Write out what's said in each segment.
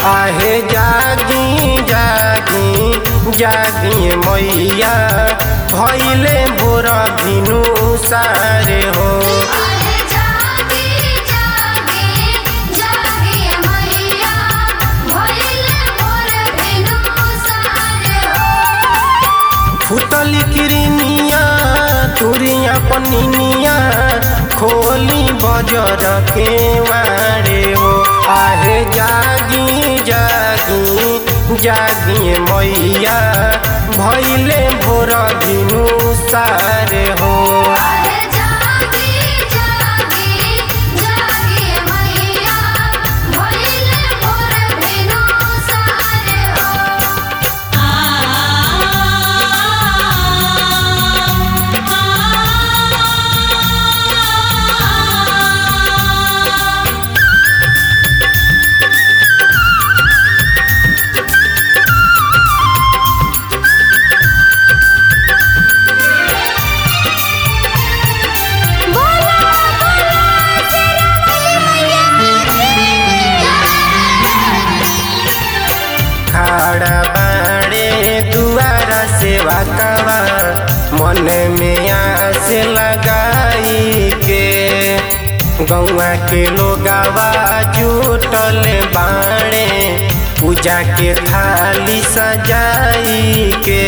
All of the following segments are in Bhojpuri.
आहे जागी जागी जागी मैया भैले भोर भिनु सारे हो अरे जागी जागी जागी मैया भइले मोर बिनु सारे हो फुटली किरनिया तुरिया पनिनिया खोली बजर के वारे हो आहे जागी जागी जागी मैया भैले भोर भिनु सारे हो अरे जागी जागी जागी मैया भइले मोर बिनु सारे हो बोला बोला तेरा मैया खाड़ा बाड़े दुआरा सेवा कवा मन में आस लगाई के गौआ के लोगावा जुटल बाड़े पूजा के थाली सजाई के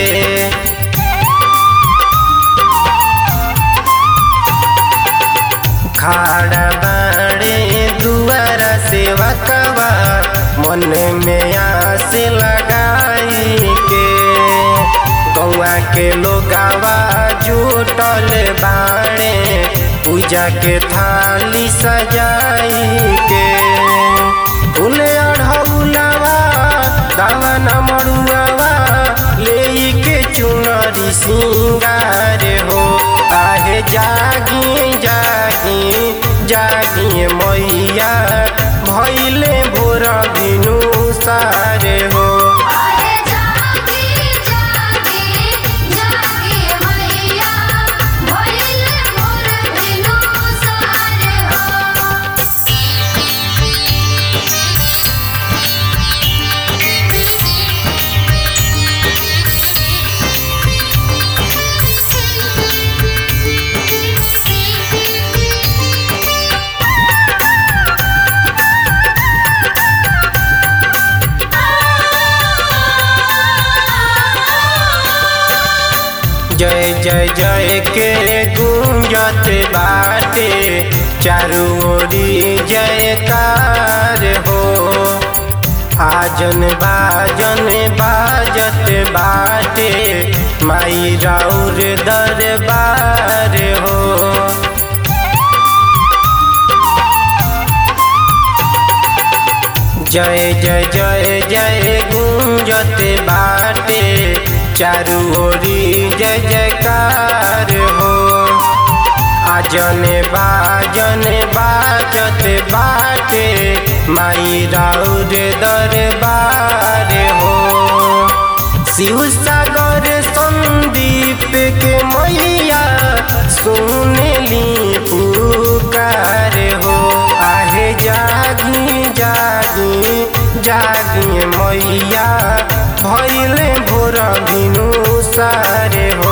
खाड़ा बाड़े दुआरा सेवा कवा मन में आस लगाई के गौआ के लोगावा जुटल बाड़े पूजा के थाली सजाई के फूले अढ़ौलावा दावा न मरुआवा ले के चुनरी सिंगार हो आहे जागी जागी जागी मैया भैले भोर भिनु सारे हो अरे जागी जागी जागी मैया भइले मोर बिनु सारे हो जय जय जय के गुंजत बाटे चारू ओरी जयकार हो आजन बाजन बाजत बाटे माई राउर दरबार हो जय जय जय जय गुंजत बाटे चारू ओरी जय जयकार हो आजन बाजन बाजत बाटे माई राउर दरबार हो शिव सागर संदीप के मैया सुनली पुकार हो आहे जागी जागी जागी मैया भैले भोर भिनु सारे हो